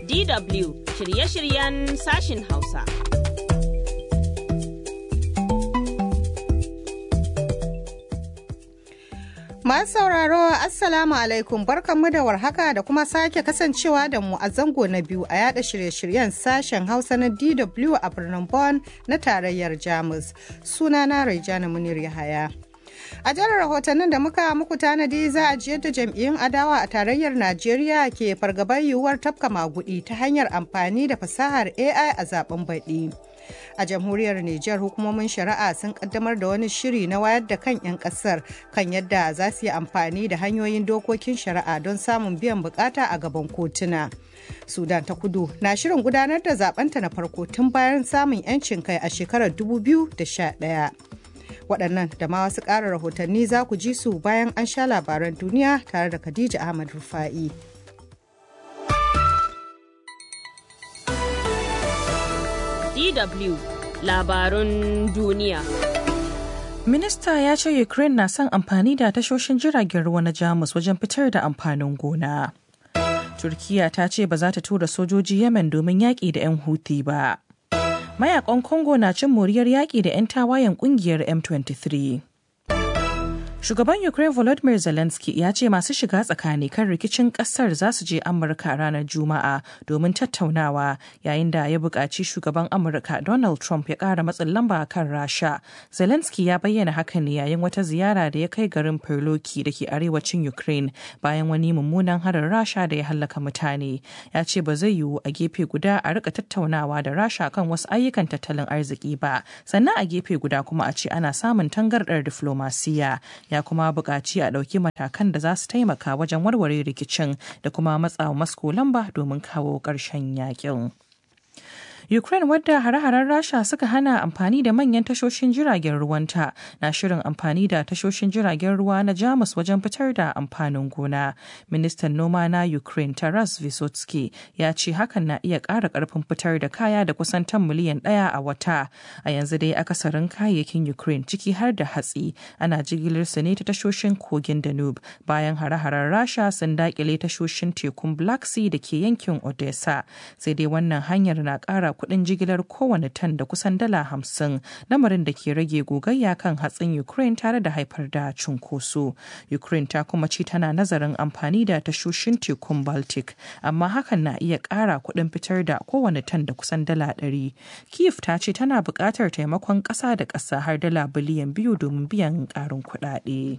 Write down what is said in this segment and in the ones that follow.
DW shirye-shiryen sashin Hausa. Masu sauraro Assalamu alaikum barkanmu da warhaka da kuma sake kasancewa da mu a zango na biyu a yada shirye-shiryen sashen Hausa na DW a birnin Bonn na tarayyar Jamus. Sunana Raijana Munir Yahaya. A jihar rahotannin da muka muku tanadi za a jiyar da jam'iyyun adawa a tarayyar Najeriya ke fargabar yiwuwar tafka magudi ta hanyar amfani da fasahar AI a zaben baɗi. A jamhuriyar Nijar hukumomin shari'a sun kaddamar da wani shiri na wayar da kan 'yan kasar kan yadda za su yi amfani da hanyoyin dokokin shari'a don samun biyan bukata a gaban kotuna. Sudan ta kudu na shirin gudanar da zabenta na farko tun bayan samun 'yancin kai a shekarar 2011. waɗannan da ma wasu ƙara rahotanni za ku ji su bayan an sha labaran duniya tare da Khadija Ahmad Rufa'i. DW labarun duniya. Minista ya ce Ukraine na son amfani da tashoshin jiragen ruwa na Jamus wajen fitar da amfanin gona. Turkiya ta ce ba za ta tura sojoji Yemen domin yaƙi da 'yan Houthi ba. mayakan congo na cin moriyar yaƙi da 'yan tawayen ƙungiyar m23 Shugaban Ukraine Volodymyr Zelensky ya ce masu shiga tsakani kan rikicin kasar za su je Amurka ranar Juma'a domin tattaunawa yayin da ya buƙaci shugaban Amurka Donald Trump ya ƙara matsin lamba kan Rasha. Zelensky ya bayyana hakan ne yayin wata ziyara da ya kai garin Perloki da ke arewacin Ukraine bayan wani mummunan harin Rasha da ya hallaka mutane. Ya ce ba zai yiwu a gefe guda a rika tattaunawa da Rasha kan wasu ayyukan tattalin arziki ba, sannan a gefe guda kuma a ce ana samun tangardar diflomasiya. ya kuma buƙaci a ɗauki matakan da za su taimaka wajen warware rikicin da kuma matsawa Moscow lamba domin kawo ƙarshen yakin. Ukraine wadda hare-haren Rasha suka hana amfani da manyan tashoshin jiragen ruwanta na shirin amfani da tashoshin jiragen ruwa na Jamus wajen fitar da amfanin gona. Ministan noma na Ukraine Taras Vysotsky ya ce hakan na iya ƙara ƙarfin fitar da kaya da kusan tan miliyan ɗaya a wata. A yanzu dai akasarin kayayyakin Ukraine ciki har da hatsi ana jigilar su ne ta tashoshin kogin Danube bayan hare-haren Rasha sun daƙile tashoshin tekun Black Sea da ke yankin Odessa. Sai dai wannan hanyar na ƙara kuɗin jigilar kowane tan da kusan dala hamsin lamarin da ke rage gogayya kan hatsin ukraine tare da haifar da cunkoso ukraine ta kuma ci tana nazarin amfani da tashoshin tekun baltic amma hakan na iya ƙara kuɗin fitar da kowane tan da kusan dala ɗari kiev ta ce tana buƙatar taimakon ƙasa da ƙasa har dala biliyan biyu domin biyan ƙarin kuɗaɗe.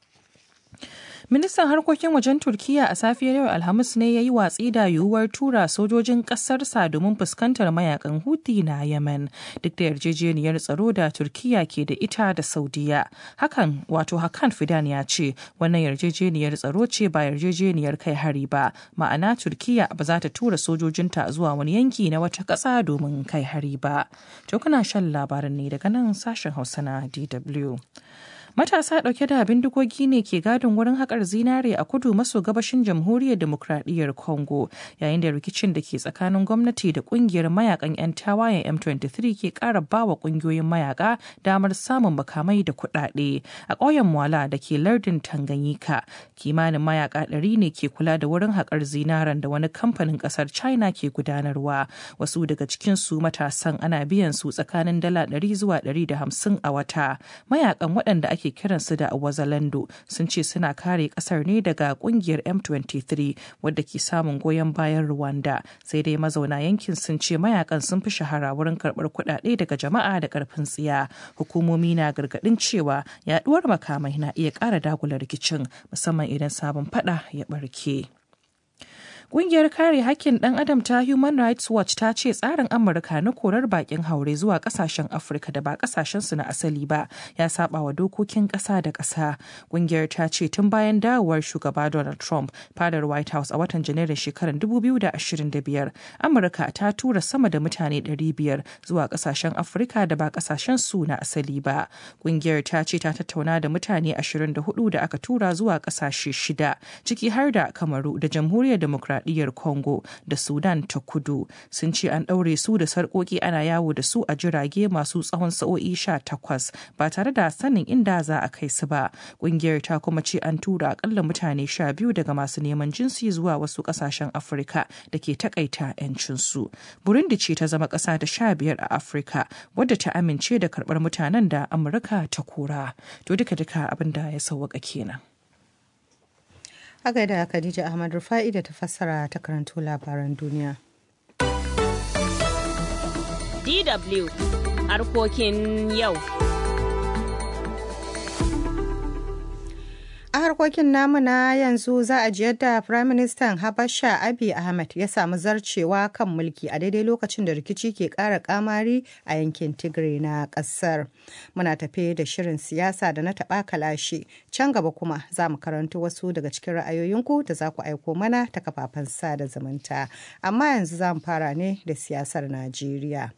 Ministan harkokin wajen Turkiyya a safiyar yau Alhamis ne ya yi watsi da yiwuwar tura sojojin ƙasarsa domin fuskantar mayakan Houthi na Yemen duk da yarjejeniyar tsaro da Turkiyya ke da ita da Saudiya. Hakan wato Hakan Fidan ya ce wannan yarjejeniyar tsaro ce ba yarjejeniyar kai hari ba ma'ana Turkiyya ba za ta tura sojojinta zuwa wani yanki na wata ƙasa domin kai hari ba. To kuna shan labarin ne daga nan sashen Hausa na DW. Matasa ɗauke da bindigogi ne ke gadin wurin haƙar zinare a kudu maso gabashin jamhuriyar demokradiyyar Congo yayin da rikicin da ke tsakanin gwamnati da ƙungiyar mayakan 'yan tawayen M23 ke ƙara bawa ƙungiyoyin mayaka damar samun makamai da kuɗaɗe. A ƙauyen Mwala da ke lardin Tanganyika kimanin mayaka ɗari ne ke kula da wurin haƙar zinaren da wani kamfanin ƙasar China ke gudanarwa. Wasu daga cikin su matasan ana biyan su tsakanin dala ɗari zuwa ɗari da hamsin a wata. Mayakan waɗanda ake ake kiransu da wazalando sun ce suna kare kasar ne daga kungiyar m23 wadda ke samun goyon bayan rwanda sai dai mazauna yankin sun ce mayakan sun fi shahara wurin karbar kuɗaɗe daga jama'a da karfin tsiya hukumomi na gargaɗin cewa yaduwar makamai na iya ƙara dagula rikicin musamman idan sabon fada ya ɓarke. Ƙungiyar kare hakkin ɗan adam ta Human Rights Watch ta ce tsarin Amurka na korar bakin haure zuwa ƙasashen Afirka da ba ƙasashensu na asali ba ya saba wa dokokin ƙasa da ƙasa. Ƙungiyar ta ce tun bayan dawowar shugaba Donald Trump fadar White House a watan Janairun shekarar 2025, Amurka ta tura sama da mutane 500 zuwa ƙasashen Afirka da ba ƙasashensu na asali ba. Ƙungiyar ta ce ta tattauna da mutane 24 da aka tura zuwa ƙasashe shida, ciki har da Kamaru da Jamhuriyar Demokradiyyar demokuraɗiyyar Congo da Sudan ta kudu sun ce an ɗaure su da sarƙoƙi ana yawo da su a jirage masu tsawon sa'o'i sha takwas ba tare da sanin inda za a kai su ba. Ƙungiyar ta kuma ce an tura akalla mutane sha biyu daga masu neman jinsi zuwa wasu ƙasashen Afirka da ke takaita 'yancinsu. Burundi ce ta zama ƙasa da sha biyar a Afirka wadda ta amince da karɓar mutanen da Amurka ta kora. To duka-duka abin da ya sauwaka kenan. A gaida Khadija Ahmad Rufa'i da ta fassara ta karanto labaran duniya. DW harkokin yau. A harkokin namu na yanzu za a ji yadda Firaministan Habasha Abiy Ahmed ya samu zarcewa kan mulki a daidai lokacin da rikici ke ƙara kamari a yankin Tigray na ƙasar. Muna tafe da shirin siyasa da na taɓa kalashi. Can gaba kuma za mu karanto wasu daga cikin ra'ayoyinku da za ku aiko mana ta kafafen sada zumunta. Amma yanzu za mu fara ne da siyasar Najeriya.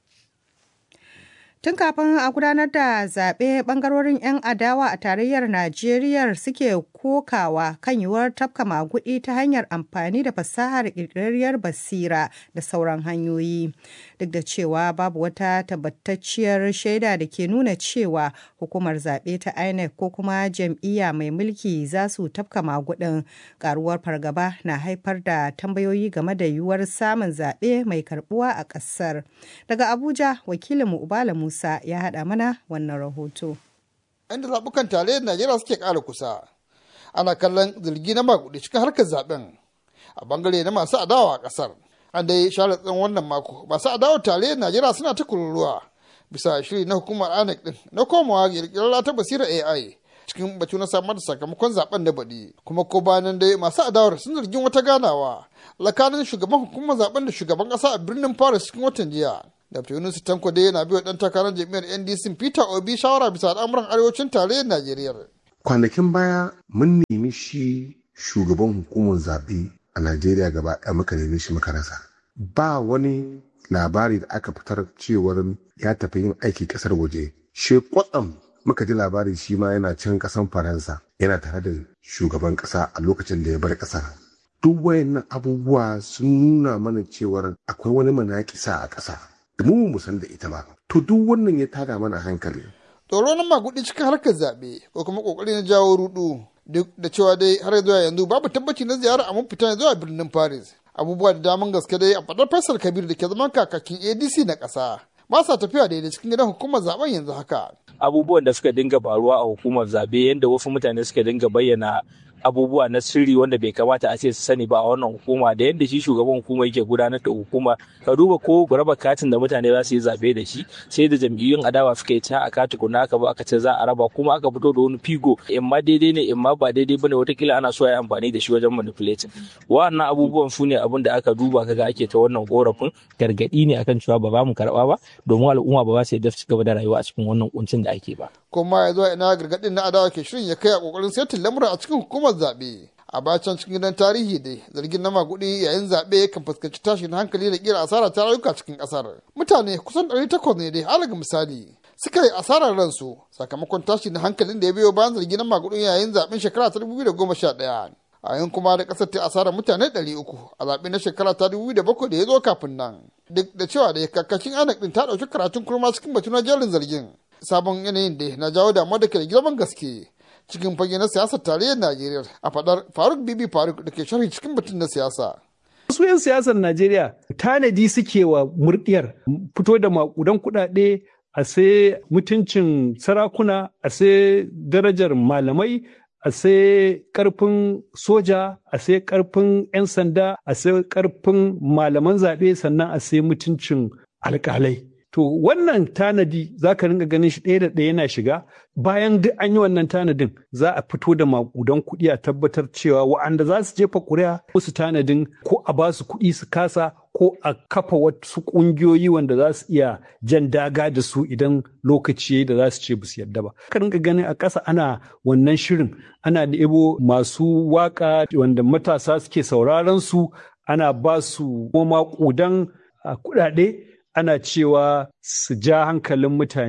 Tun kafin a gudanar da zaɓe ɓangarorin 'yan adawa a tarayyar Najeriya suke kokawa kan yiwuwar tafka maguɗi ta hanyar amfani da fasahar ƙirƙirarriyar basira da sauran hanyoyi. Duk da cewa babu wata tabbatacciyar shaida da ke nuna cewa hukumar zaɓe ta INEC ko kuma jam'iyya mai mulki za su tafka maguɗin ƙaruwar fargaba na haifar da tambayoyi game da yiwuwar samun zaɓe mai karɓuwa a ƙasar. Daga Abuja, wakilinmu Ubala Musa Musa ya haɗa mana wannan rahoto. Inda zaɓukan tarayyar Najeriya suke ƙara kusa, ana kallon zargi na maguɗi cikin harkar zaɓen a bangare na masu adawa a ƙasar. An dai share tsawon wannan mako, masu adawa tarayyar Najeriya suna ta kururuwa bisa shiri na hukumar INEC ɗin na komawa ƙirƙirar ta basira AI cikin batu na samar da sakamakon zaben da baɗi kuma ko bayan dai masu adawar sun zargin wata ganawa tsakanin shugaban hukumar zaben da shugaban ƙasa a birnin Paris cikin watan jiya. Dr. Yunus Tanko dai yana biyo dan takarar jami'ar NDC Peter Obi shawara bisa al'amuran arewacin tarayyar Najeriya. Kwanakin baya mun nemi shi shugaban hukumar zaɓe a Najeriya gaba ɗaya muka nemi shi muka rasa. Ba wani labari da aka fitar cewar ya tafi yin aiki ƙasar waje. She kwatsam muka ji labari shi ma yana can ƙasan Faransa yana tare da shugaban ƙasa a lokacin da ya bar ƙasar. Duk wayannan abubuwa sun nuna mana cewar akwai wani manakisa a ƙasa. da mu mu san da ita ba to duk wannan ya tada mana hankali tsoro na magudi cikin harkar zaɓe ko kuma kokari na jawo rudu duk da cewa dai har zuwa yanzu babu tabbaci na ziyara a fita zuwa birnin paris abubuwa da daman gaske dai a fadar faisal kabir da ke zaman kakakin adc na ƙasa ba sa tafiya daidai cikin gidan hukumar zaben yanzu haka abubuwan da suka dinga faruwa a hukumar zabe yadda wasu mutane suka dinga bayyana abubuwa na sirri wanda bai kamata a ce su sani ba a wannan hukuma da yadda shi shugaban hukuma yake gudanar da hukuma ka duba ko raba katin da mutane za su yi zabe da shi sai da jam'iyyun adawa suka yi ta a kati kuna aka ba aka ce za a raba kuma aka fito da wani figo in ma daidai ne in ma ba daidai bane watakila ana so a yi amfani da shi wajen manipulating wa'annan abubuwan su ne abin da aka duba kaga ake ta wannan korafin gargadi ne akan cewa ba za mu karba ba domin al'umma ba za su yadda su gaba da rayuwa a cikin wannan kuncin da ake ba kuma ya zo ina gargadin na adawa ke shirin ya kai a kokarin setin lamura a cikin hukumar zaɓe a bacan cikin gidan tarihi dai zargin na magudi yayin zaɓe kan fuskanci tashin hankali da kira asara ta rayuka cikin ƙasar mutane kusan ɗari takwas ne dai alaga misali suka yi asarar ransu sakamakon tashin hankalin da ya biyo bayan zargin na magudin yayin zaɓen shekara ta dubu biyu da goma sha ɗaya a yin kuma da ƙasar ta asarar mutane ɗari uku a zaɓe na shekara ta dubu da bakwai da ya zo kafin nan duk da cewa da kakakin anak ɗin ta ɗauki karatun kurma cikin batu na jerin zargin sabon yanayin da na jawo damuwa da ke da girman gaske cikin fage na siyasar tarayyar Najeriya a fadar Faruk Bibi Faruk da ke sharhi cikin batun na siyasa. Wasu 'yan siyasar Najeriya tanadi suke wa murdiyar fito da makudan kuɗaɗe a sai mutuncin sarakuna a sai darajar malamai a sai karfin soja a sai karfin 'yan sanda a sai karfin malaman zaɓe sannan a sai mutuncin alƙalai. To wannan tanadi za ka ringa ganin shi ɗaya da ɗaya yana shiga bayan duk an yi wannan tanadin za a fito da makudan kuɗi a tabbatar cewa wa'anda za su jefa ƙuri'a ko su tanadin ko a ba su kuɗi su kasa ko a kafa wasu ƙungiyoyi wanda za su iya jan daga da su idan lokaci da za su ce ba su yarda ba. Ka ringa ganin a ƙasa ana wannan shirin ana ɗebo masu waƙa wanda matasa suke sauraron su ana ba su maƙudan kuɗaɗe ana cewa su ja hankalin mutane.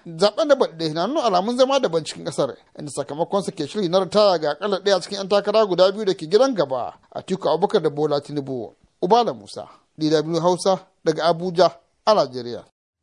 zaben da baɗe na nuna alamun zama daban cikin ƙasar inda sakamakon sa ke shiri na ritaya ga akalla ɗaya cikin 'yan takara guda biyu da ke gidan gaba a tiku abubakar da bola tinubu ubala musa dw hausa daga abuja a najeriya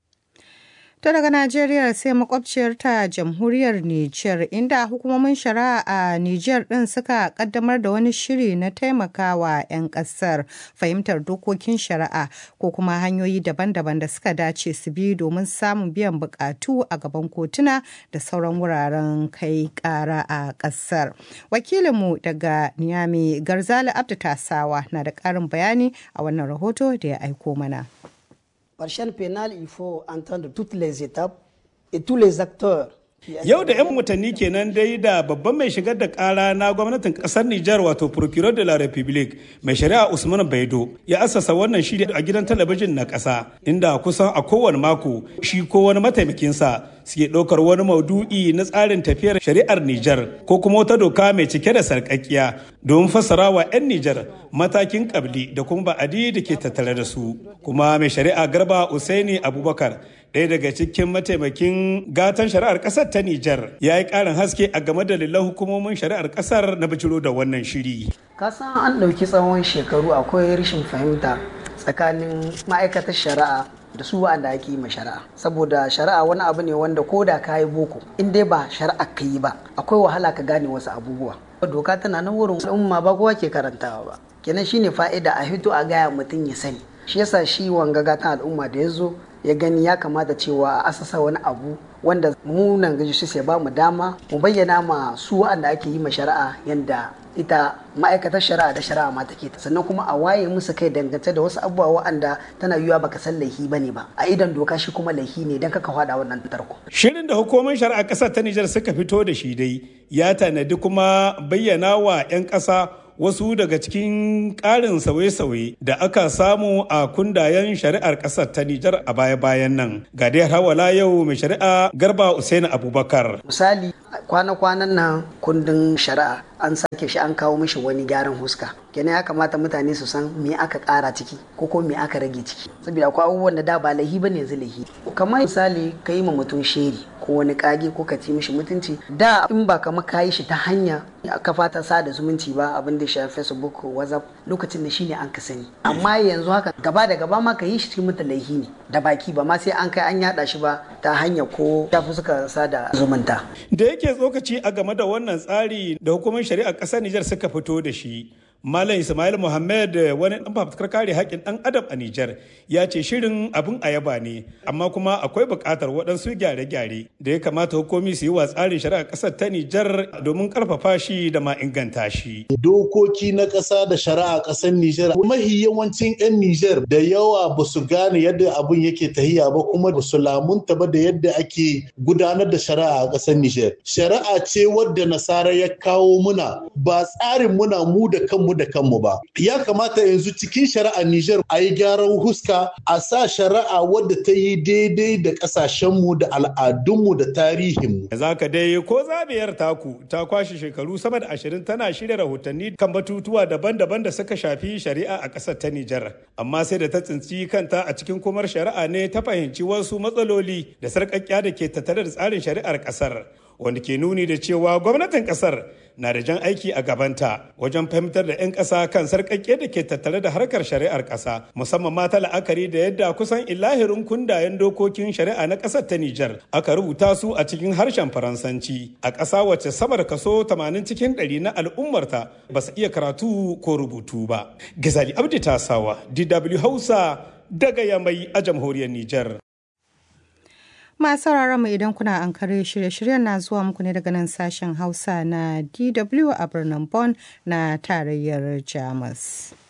To daga Najeriya sai makwabciyarta jamhuriyar Nijar inda hukumomin shari'a a Nijar ɗin suka kaddamar da wani shiri na taimakawa 'yan ƙasar fahimtar dokokin shari'a ko kuma hanyoyi daban-daban da suka dace su bi domin samun biyan bukatu a gaban kotuna da sauran wuraren kai ƙara a ƙasar. Wakilinmu daga Niyami Garzali Abdu Tasawa na da ƙarin bayani a wannan rahoto da ya aiko mana. Par chaîne pénale, il faut entendre toutes les étapes et tous les acteurs. Yau da 'yan watanni kenan dai da babban mai shigar da kara na gwamnatin kasar Nijar wato Procureur de la République mai shari'a Usman Baido ya assasa wannan shiri a gidan talabijin na ƙasa inda kusan a kowane mako shi ko wani mataimakinsa suke ɗaukar wani maudu'i na tsarin tafiyar shari'ar Nijar ko kuma wata doka mai cike da sarƙaƙiya domin fassara wa 'yan Nijar matakin ƙabli da kuma ba'adi da ke tattare da su. Kuma mai shari'a Garba Usaini Abubakar ɗaya daga cikin mataimakin gatan shari'ar ƙasar ta Nijar ya yi ƙarin haske a game da lillan hukumomin shari'ar ƙasar na bijiro da wannan shiri. Kasan an ɗauki tsawon shekaru akwai rashin fahimta tsakanin ma'aikatar shari'a da su wa'anda ake yi ma shari'a saboda shari'a wani abu ne wanda ko da ka yi boko in dai ba shari'a ka yi ba akwai wahala ka gane wasu abubuwa doka tana nan wurin al'umma ba kowa ke karantawa ba kenan shine fa'ida a hito a gaya mutum ya sani shi yasa shi wanga gatan al'umma da ya zo ya gani ya kamata cewa a asasa wani abu wanda mu nan gaji su sai ba mu dama mu bayyana ma su wa'anda ake yi ma shari'a yadda ita ma'aikatar shari'a da shari'a ma take sannan kuma a waye musu kai dangance da wasu abubuwa wa'anda tana yiwuwa baka san laifi bane ba a idan doka shi kuma laifi ne dan kaka fada wannan tarko shirin da hukumar shari'a ƙasar ta Nijar suka fito da shi dai ya tanadi kuma bayyana wa 'yan ƙasa wasu daga cikin ƙarin sauye-sauye da aka samu a kundayen shari'ar ƙasar ta Nijar a baya-bayan nan. Ga dai hawala yau mai shari'a Garba Usaini Abubakar. Misali kwana-kwanan nan kundin shari'a an sake shi an kawo mishi wani gyaran huska. kenan ya kamata mutane su san me aka kara ciki ko ko me aka rage ciki saboda akwai abubuwan da da ba laihi bane yanzu laihi kamar misali ka yi ma mutum sheri ko wani kage ko ka ci mishi mutunci da in ba kama ka yi shi ta hanya ka fata sada zumunci ba abin da shafi facebook whatsapp lokacin da shine an ka sani amma yanzu haka gaba da gaba ma ka yi shi cikin mutum laihi ne da baki ba ma sai an kai an yada shi ba ta hanya ko shafi suka sada zumunta da yake tsokaci a game da wannan tsari da hukumar shari'a ƙasar Nijar suka fito da shi Malam Ismail Muhammad wani ɗan fafutukar kare haƙƙin ɗan adam a Nijar ya ce shirin abin ayaba ne amma kuma akwai buƙatar waɗansu gyare-gyare da ya kamata hukumi su yi wa tsarin shari'a ƙasar ta Nijar domin ƙarfafa shi da ma inganta shi. Dokoki na ƙasa da shari'a ƙasar Nijar mahi yawancin 'yan Nijar da yawa ba su gane yadda abin yake tahiya ba kuma ba su lamunta ba da yadda ake gudanar da shari'a a ƙasar Nijar. Shari'a ce wadda nasara ya kawo muna ba tsarin muna mu da kanmu da kanmu ba. Ya kamata yanzu cikin shari'ar Nijar a yi gyaran huska a sa shari'a wadda ta yi daidai da ƙasashenmu da al'adunmu da tarihinmu. Za ka dai ko zabiyar taku ta kwashe shekaru sama da ashirin tana shirya rahotanni kan batutuwa daban-daban da suka shafi shari'a a ƙasar ta Nijar. Amma sai da ta tsinci kanta a cikin kumar shari'a ne ta fahimci wasu matsaloli da sarƙaƙƙiya da ke tattare da tsarin shari'ar ƙasar. wanda ke nuni da cewa gwamnatin kasar na da jan aiki a gabanta wajen fahimtar da 'yan ƙasa kan sarƙaƙƙe da ke tattare da harkar shari'ar ƙasa musamman mata la'akari da yadda kusan ilahirin kundayen dokokin shari'a na ƙasar ta Nijar aka rubuta su a cikin harshen Faransanci a ƙasa wacce sama da kaso 80 cikin 100 na al'ummarta ba su iya karatu ko rubutu ba. Gizali Abdi Tasawa, DW Hausa daga Yamai a jamhuriyar Nijar. Masu sauraron mu idan kuna an kare shirye-shiryen na zuwa muku ne daga nan sashen Hausa na DW a birnin Bonn na tarayyar Jamus.